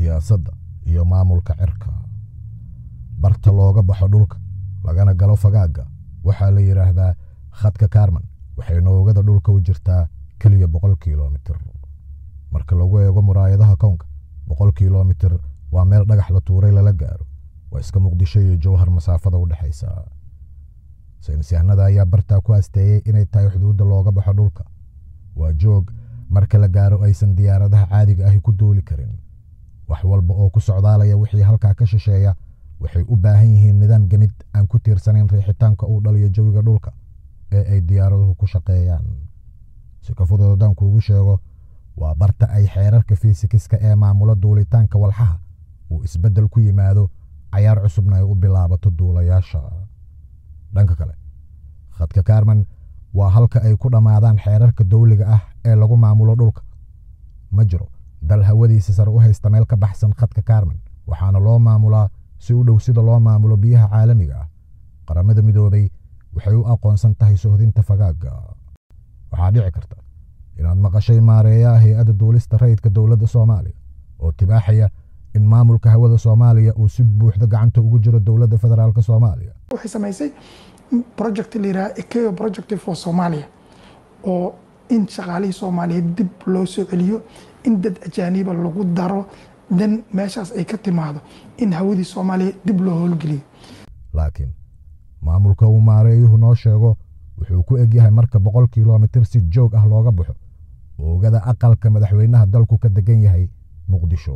siyaasadda iyo maamulka cirka barta looga baxo dhulka lagana galo fagaagga waxaa la yidhaahdaa khadka kaarman waxay noogada dhulka u jirtaa keliya boqol kilomitir marka lagu eego muraayadaha kownka boqol kilomitir waa meel dhagax la tuuray lala gaaro waa iska muqdisho iyo jowhar masaafada u dhexaysa saynisyahanada ayaa bartaa ku asteeyey inay tahay xuduudda looga baxo dhulka waa joog marka la gaaro aysan diyaaradaha caadiga ahi ku duuli karin wax walba oo ku socdaalaya wixii halkaa ka shisheeya waxay u baahan yihiin nidaam gemid aan ku tiirsanayn riixitaanka uu dhaliyo jawiga dhulka ee ay diyaaraduhu ku shaqeeyaan si ka fudud haddaan kuugu sheego waa barta ay xeerarka fiisikiska ee maamulo duulitaanka walxaha uu isbeddel ku yimaado cayaar cusubna ay u bilaabato duulayaasha dhanka kale khadka kaarman waa halka ay ku dhammaadaan xeerarka dawliga ah ee lagu maamulo dhulka ma jiro dal hawadiisa sare u haysta meel ka baxsan khadka kaarman waxaana loo maamulaa si u dhow sida loo maamulo biyaha caalamiga ah qaramada midoobay waxay u aqoonsan tahay sohdinta fagaagga waxaa dhici karta inaad maqashay maareeyaha hay-adda duulista rayidka dowladda soomaaliya oo tibaaxaya in maamulka hawada soomaaliya uu si buuxda gacanta ugu jiro dowladda federaalk soomaaliya waxay samaysay project la yidhaha ekeo project for somalia oo in shaqaalihii soomaaliyeed dib loo soo celiyo in dad ajaaniba lagu daro dan meeshaas ay ka timaado in hawadii soomaaliya dib loo howlgeliyo laakiin maamulka uu maareeyuhu noo sheego wuxuu ku egyahay marka boqol kilomitir si joog ah looga baxo oogada aqalka madaxweynaha dalku ka degan yahay muqdisho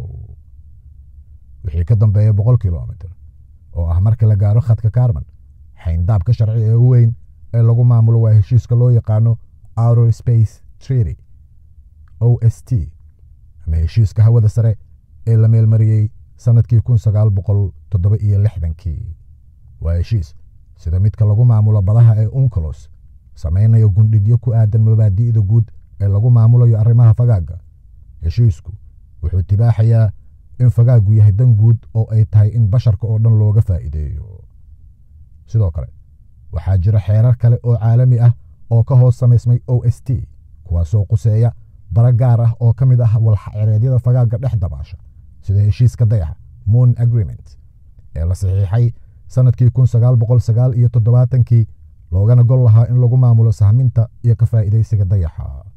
wixii ka dambeeya boqol kilomitir oo ah marka la gaaro khadka kaarman xayndaabka sharci ee u weyn ee lagu maamulo waa heshiiska loo yaqaano outer space treaty o s t ama heshiiska hawada sare ee la meelmariyey sannadkii kun sagaal boqol toddoba iyo lixdankii waa heshiis sida midka lagu maamulo badaha ee uncolos samaynayo gundhigyo ku aadan mabaadi'da guud ee lagu maamulayo arrimaha fagaagga heshiisku wuxuu tibaaxayaa in fagaaggu yahay dan guud oo ay tahay in basharka oo dhan looga faa'iideeyo sidoo kale waxaa jira xeerar kale oo caalami ah oo ka hoos samaysmay o s t kuwaasoo quseeya bara gaar ah oo ka mid ah walxacereedyada fagaagga dhex dabaasha sida heshiiska dayaxa moon agreement ee la saxiixay sannadkii kun sagaal boqol sagaal iyo toddobaatankii loogana gol lahaa in lagu maamulo sahminta iyo ka faa'iidaysiga dayaxa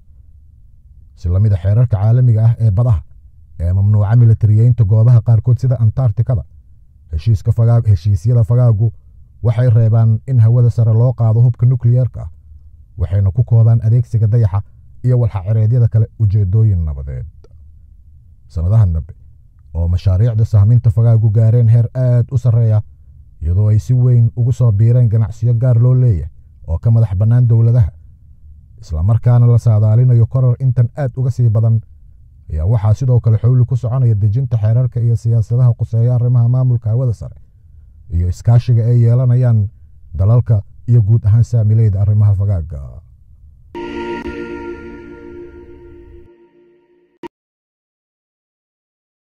si lamida xeerarka caalamiga ah ee badaha ee mamnuuca militariyeynta goobaha qaarkood sida antarcticada heshiisyada fagaaggu waxay reebaan in hawada sare loo qaado hubka nukliyeerka ah waxayna ku koobaan adeegsiga dayaxa iyo walxacereedyada kale ujeedooyin nabadeed sannadahan dambe oo mashaariicda sahminta fagaaggu gaareen heer aad u sarreeya iyadoo ay si weyn ugu soo biireen ganacsiyo gaar loo leeyahay oo ka madax bannaan dowladaha islamarkaana la saadaalinayo koror intan aad uga sii badan ayaa waxaa sidoo kale xowli ku soconaya dejinta xeerarka iyo siyaasadaha quseeya arrimaha maamulka hawada sare iyo iskaashiga ay yeelanayaan dalalka iyo guud ahaan saamileyda arrimaha fagaagga